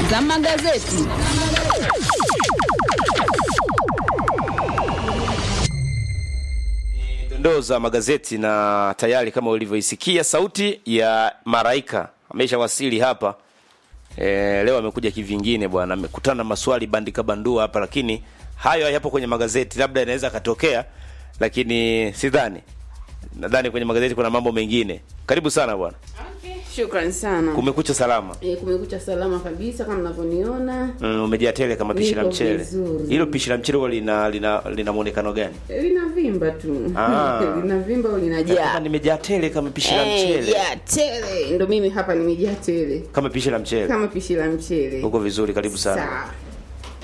za magazeti. dondoo za magazeti na tayari kama ulivyoisikia sauti ya Maraika ameshawasili hapa. E, leo amekuja kivingine bwana, amekutana na maswali bandika bandua hapa, lakini hayo hayapo kwenye magazeti, labda inaweza akatokea, lakini sidhani. Nadhani kwenye magazeti kuna mambo mengine. Karibu sana bwana, Shukran sana. kumekucha salama. E, kumekucha salama kabisa kama mnavyoniona. Mm, umejaa tele kama pishi la Niko mchele. vizuri. Hilo pishi la mchele huwa lina lina, lina muonekano gani? E, linavimba tu. Ah. linavimba au Kama linajaa. nimejaa tele kama pishi la Eh, mchele. ya tele. Ndo mimi hapa nimejaa tele Kama pishi la mchele. kama pishi la mchele. Uko vizuri, karibu sana. Sawa.